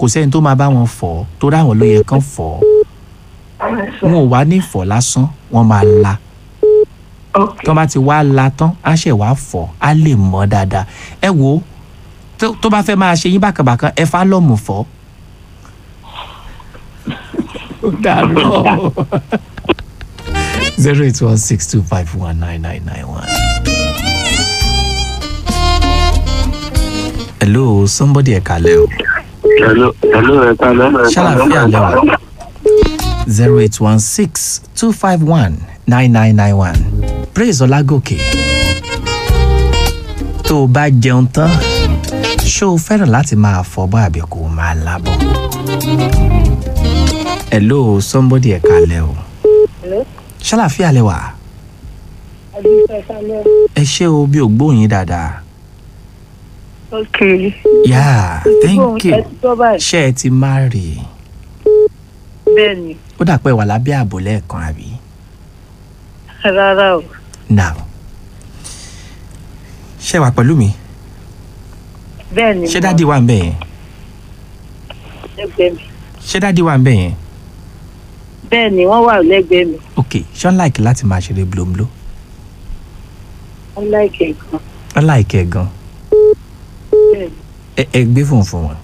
kò sẹ́ni tó máa bá wọn fọ̀ ọ́ torí àwọn ló yẹ kán fọ̀ ọ́ wọn ò wá ní fọ̀ lásán wọ́n máa la ok tó bá ti wá la tán á ṣẹ̀ wá fọ̀ á lè mọ́ dáadáa ẹ wo tó- tó bá fẹ́ máa ṣe yín bákanbàkan ẹ fá lọ́mù fọ́. ó dàrú zero eight one six two five one nine nine nine one. hello somebody ẹ̀ka lẹ́ o hello hello ẹ kalẹ. ṣàlàfíà lẹ́wà zero eight one six two five one nine nine nine one praise ọlágòkè tó o bá jẹun tán ṣó o fẹ́ràn láti máa fọbọ́ àbí kó o máa lábọ̀ hello somebody ẹ̀ka lẹ́ o ṣàlàfíà lẹ́wà ẹ ṣé o bí o gbóyin dáadáa ok yeah thank you ẹ ti tọ́ báyìí ṣé ẹ ti máa rì í bẹ́ẹ̀ ni ó dà pé wà lábẹ́ ààbò lẹ́ẹ̀kan àbí. rárá o now ṣé wà pẹ̀lú mi bẹ́ẹ̀ ni ṣé mo dáàdi wà ń bẹ̀ yẹn lẹ́gbẹ̀ẹ́ mi ṣé dáàdi wà ń bẹ̀ yẹn bẹ́ẹ̀ ni wọ́n wà lẹ́gbẹ̀ẹ́ mi ok ṣé wọ́n láìkì láti máa ṣeré blombló wọ́n láìkẹ́ gan wọ́n láìkì ẹ̀ gan bẹ́ẹ̀ ni ẹ ẹ gbé fóun fún wọn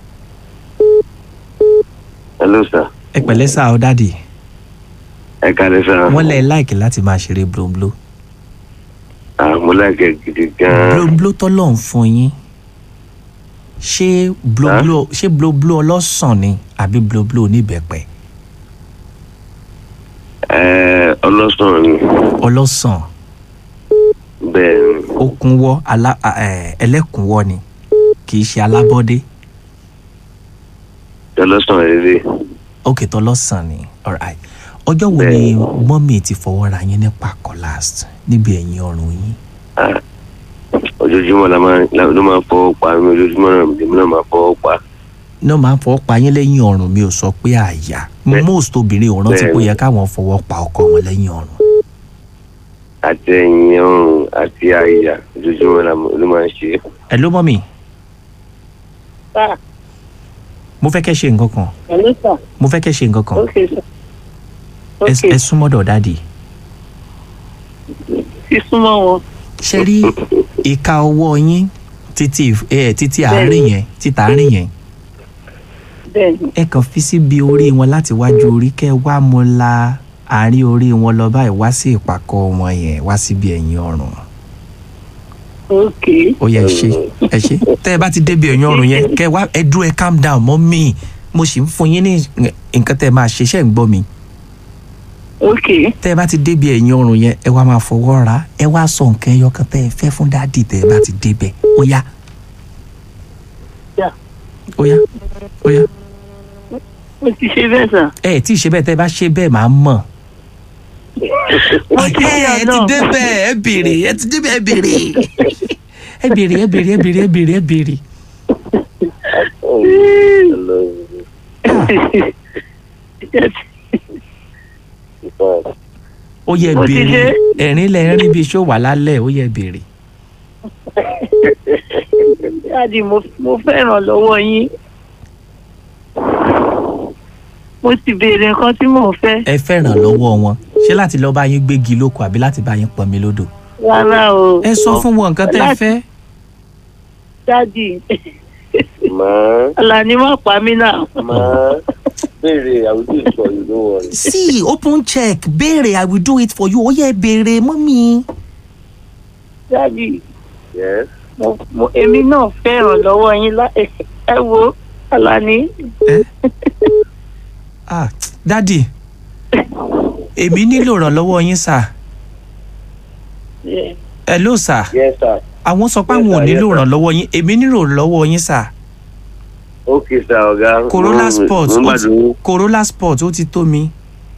hello sir ẹ pẹ̀lẹ́ sá ọ dáàdi ẹ kalẹ sir. wọ́n lẹ̀ láìkì láti máa ṣeré blombló mo láìkẹ gidi gan. blombló tọ́lọ̀ ń fún yín ṣé blombló ṣé blombló ọlọ́sàn ni àbí blombló oníbẹ̀pẹ̀ ẹ ọlọ́sàn ni ọlọ́sàn bẹ́ẹ̀ ni okùnwọ́ alá ẹ, ẹlẹ́kùnwọ́ ni kì í ṣe alábọ́dé ọlọ́sàn rere. ok tọlọ́sàn ni alright ọjọ́ wo ni mọ́mì ti fọwọ́ ra yín ní pàkọ́ last níbi ẹ̀yìn ọrùn yín ojoojúmọ́ la máa la- ló máa fọwọ́ pa mi ojoojúmọ́ náà lèmi náà máa fọwọ́ pa. náà máa ń fọwọ́ pa yín lẹ́yìn ọrùn mi ò sọ pé àyà Bẹ́ẹ̀- most obìnrin ò rántí pé ó bẹ́ẹ̀ yẹ káwọn fọwọ́ pa ọkọ wọn lẹ́yìn ọrùn àti ẹ̀yìn ọrùn àti àyà ojoojúmọ́ la ló máa ń ṣe. ẹ ló mọ́mì sá mo fẹ́ kẹ́ ṣe nǹkan kan pẹ̀lú sá mo fẹ́ kẹ́ ṣe nǹkan kan ok sá ẹ ok ẹ súnmọ́dọ̀ dáàdì sísúnmọ́ wọn ṣe rí ìka ọwọ́ yín títí ẹ títí àárín yẹn títà àárín yẹn bẹ́ẹ̀ ni ẹ kàn fi síbi orí wọn láti wájú orí kẹ wá mo la àárín orí wọn lọ báyìí wá sí ìpàkọ́ wọn yẹn wá síbi ẹ̀yìn ọrùn ok ó yẹ ẹ ṣe ẹ ṣe tẹ ẹ bá ti débi ẹ̀yìn ọrùn yẹn kẹ wá ẹ dúró ẹ calm down mọ́ mi mo sì ń fún yín ní nǹkan tẹ ẹ máa ṣe ṣẹ́ ń gbọ́ mi ok tẹ ẹ bá ti débi ẹ̀yìn ọrùn yẹn ẹ wá máa fọwọ́ ra ẹ wá sọ nǹkan ẹyọ kan tẹ ẹ fẹ́ fún dáàdì tẹ ẹ bá ti débẹ̀ ó yá Yeah. ó yá ó yá mo ti ṣe bẹ́ẹ̀ sá ẹ ẹ tí ì ṣe bẹ́ẹ̀ tẹ ẹ bá ṣe bẹ́ẹ̀ máa mọ̀ mo ti ṣe ẹ ti ọ̀nà débẹ̀ ẹ béèrè ẹ ti débẹ̀ ẹ béèrè ẹ béèrè ẹ béèrè ẹ béèrè ẹ béèrè ẹ béèrè. ó yẹ Mo ti béèrè ṣe. ẹ̀rín lẹ rí bí iṣó wà lálẹ́ ó yẹ béèrè. dáàdi mo mo fẹ́ràn lọ́wọ́ yín mo ti béèrè nǹkan tí mò ń fẹ́ ẹ fẹ́ràn lọ́wọ́ wọn ṣé láti lọ́ọ́ bá yín gbégi lóko àbí láti bá yín pọnmi lódò. rárá o ẹ sọ fún wọn nǹkan tẹ́ ẹ Láti- fẹ́. dáàdi màá Àlàní má pa mí náà màá béèrè àwùjọ ìsọ yìí ló wọlé. sí open check béèrè i will do it for you ó yẹ béèrè mọ́mí. dáàdi yes mo mo èmi náà fẹ́ràn lọ́wọ́ yín lá ẹ wo Àlàní ah dádì èmi nílò ìrànlọ́wọ́ yín sà ẹ ẹ ló sà yes sir àwọn sọ pé Yes, àwọn ò sir, nílò yes, sir. ìrànlọ́wọ́ yín èmi nílò ìrànlọ́wọ́ yín sà ok sir ọ̀gá. Corolla Mo- Sport mo ó gbàdúrà. ti- Corolla Sport ó ti tó mi.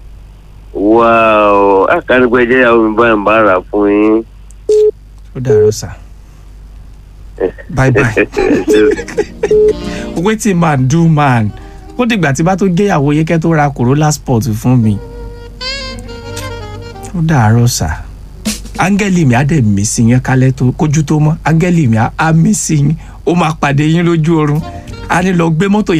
wow akánipẹ́ jẹ́ ìyàwó mi báyìí ń bá rà fún yín. ó dàárọ̀ sà bye bye wetin man do man ó dìgbà tí bá tó géyàwó yín kẹ́ tó ra Corolla Sport fún mi ó dàárọ̀ sà áńgẹ́lì mi á dẹ̀ mí sí yín kálẹ̀ tó kójú tó mọ́ áńgẹ́lì mi á á mí sí yín ó máa pàdé yín lójú oorun á ní lọ gbé mọ́tò